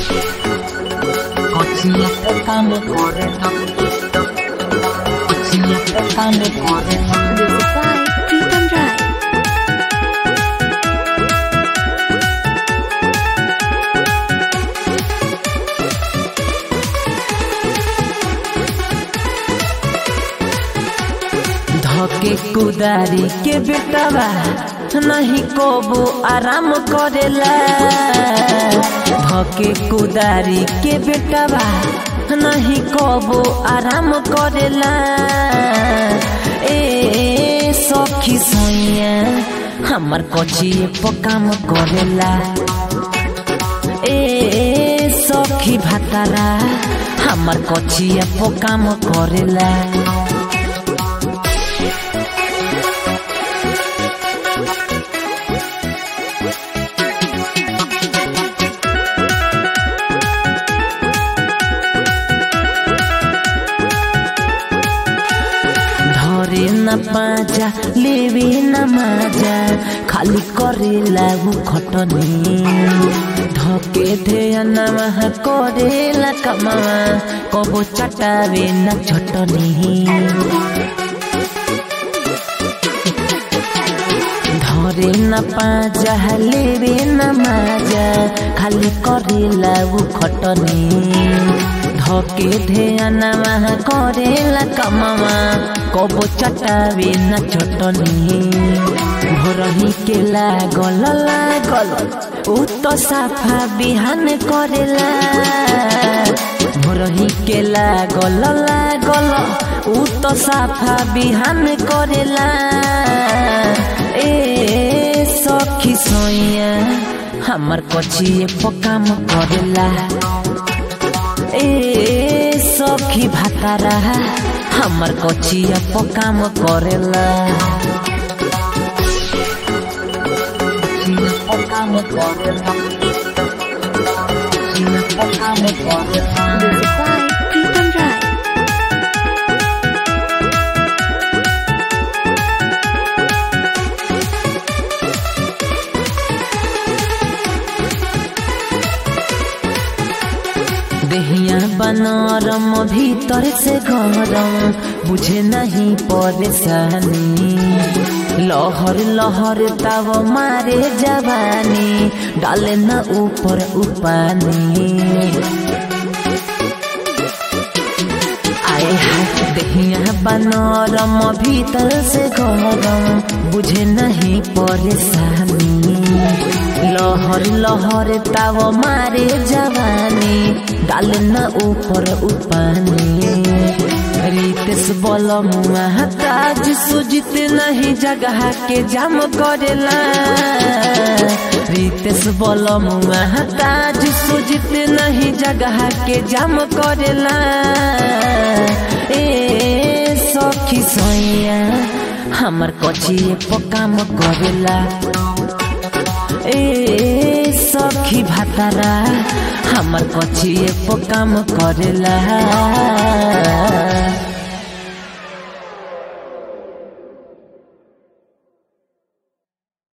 Kocinya petane kore Kocinya petane kore Music by Pritam Rai. धके कुदारी के बेटवा नहीं कोबो आराम करेला धके कुदारी के बेटवा नहीं कोबो आराम करेला ए सखी सैया हमर कची पकाम करेला ए सखी भातारा हमर कचिया पकाम करेला धरे न पाजा लेवे न माजा खाली करे लागू खटनी धके ध्यान करेला कमावा कबो चटावे न छटनी धरे न पाजा लेवे न माजा खाली करे लागू खटनी धके ध्यान करेला कमावा कबो चटावे न छटनी भोरही के लागल लागल उ तो साफा बिहान करेला भोरही के लागल लागल उ तो साफा बिहान करेला ए सखी सोइया हमर कचिए पकाम करेला ए सखी भातारा हमर कचिया पकाम करेला कचिया पकाम करेला कचिया पकाम करेला Music by Pritam Rai. देहिया बनरम भीतर से गरम बुझे नहीं परेशानी लहर लहर ताव मारे जवानी डाले न ऊपर उपानी आए हाय देहिया बनरम भीतर से गरम बुझे नहीं परेशानी लहर लहर ताव मारे जवानी डाल न ऊपर उपानी रितेश बोल ताज सुजित नहीं जगह के जाम करेला रितेश बोल ताज सुजित नहीं जगह के जाम करेला ए सखी सैया हमर कचिए पकाम करेला ए सखी भातारा हमर कचिए पकाम करेला